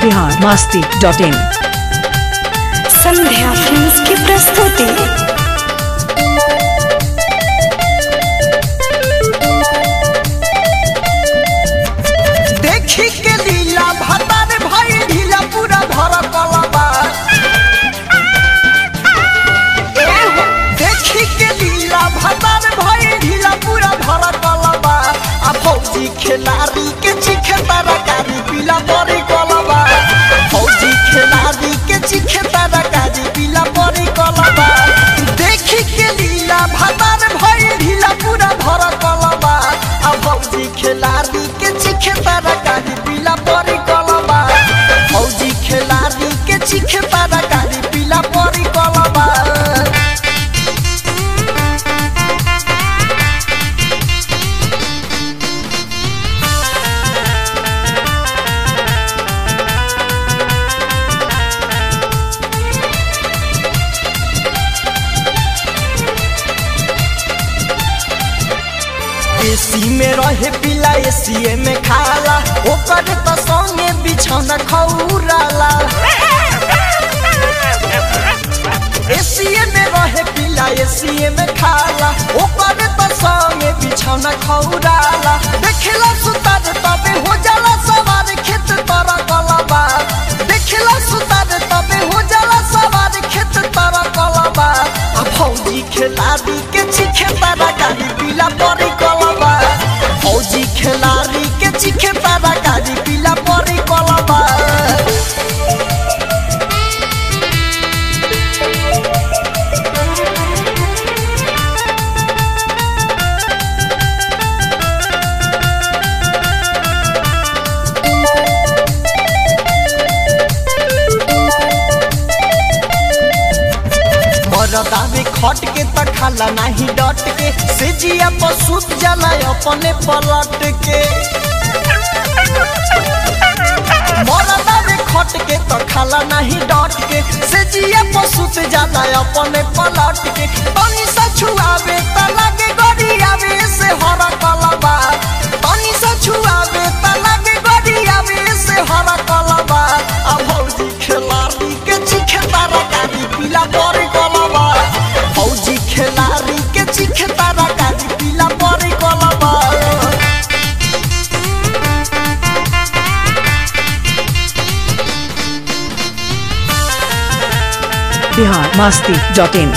Bihar Masti dot in Sandhya films की प्रस्तुति देखी के लीला भतार भाई ढीला पूरा भर कलबा एहो, देखी के लीला भतार भाई ढीला पूरा भर कलबा आ फौजी खिलाड़ी के चीखे तरकारी पीला बड़ी कलबा फौजी खिलाड़ी के चीखे तरकारी पीला बड़ी कलबा देखी के लीला भतार भाई ढीला पूरा भर कलबा आ फौजी खिलाड़ी के चीखे तरकारी पीला बड़ी कलबा फौजी खिलाड़ी के चीखे तरकारी पीला बड़ी कलबा एसी में रहे पिला एसी में खाला ओकर तो संगे बिछौना खौराला एसी में रहे पिला एसी में खाला ओकर तो संगे बिछौना खौराला देखला सुतार तबे हो जाला सवार खेत तोरा कलबा देखला सुतार तबे हो जाला सवार खेत तोरा कलबा आ फौजी खिलाड़ी के चीखे तारा गाड़ी पीला परी कलबा फौजी खिलाड़ी के चीखे तारा गाड़ी पीला परी कलबा मरदा में खट के त खाला नाही डट के से जिया पर सुत जाला अपने पलट के मरदा में खट के त खाला नाही डट के से जिया पर सुत जाला अपने पलट के तनी सा छुआवे त लागे गड़ी आवे से हर कलबा तनी सा छुआवे त लागे गड़ी आवे से हर कलबा आ भौजी खिलाड़ी के चीखे तारा गाड़ी पीला बड़ी कलबा फौजी खिलाड़ी के चीखे तारा गाड़ी पीला बड़ी कलबा बिहार मस्ती डॉट इन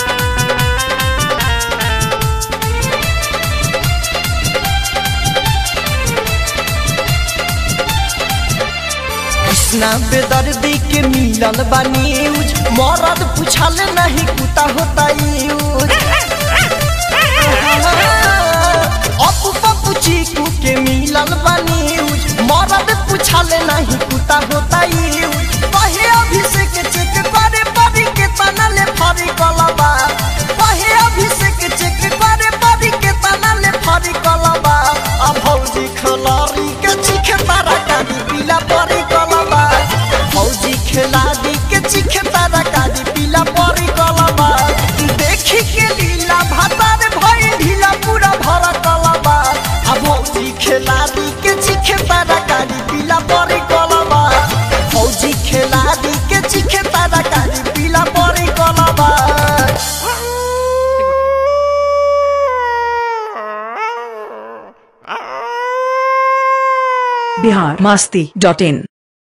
कृष्णा बेदर्दी के मिलल बा न्यूज मरद पूछल नहीं कुता होता यूज अपू पप्पू चीकू के मिलल बा न्यूज मरद पूछल नहीं कुता होता यूज कहे अभिषेक चेक करे परी के तनले फरी कलबा कहे अभिषेक चेक करे परी के तनले फरी कलबा आ भौजी खलारी के चीखे तारा कादी पीला परी कलबा फौजी खिलाड़ी के चीखे तारा कादी पीला परी कलबा देखी के लीला भातार भई ढीला पूरा भर कलबा आ भौजी खिलाड़ी के चीखे तारा कादी पीला परी कलबा फौजी खिलाड़ी के चीखे तारा कादी पीला परी कलबा बिहार मस्ती डॉट इन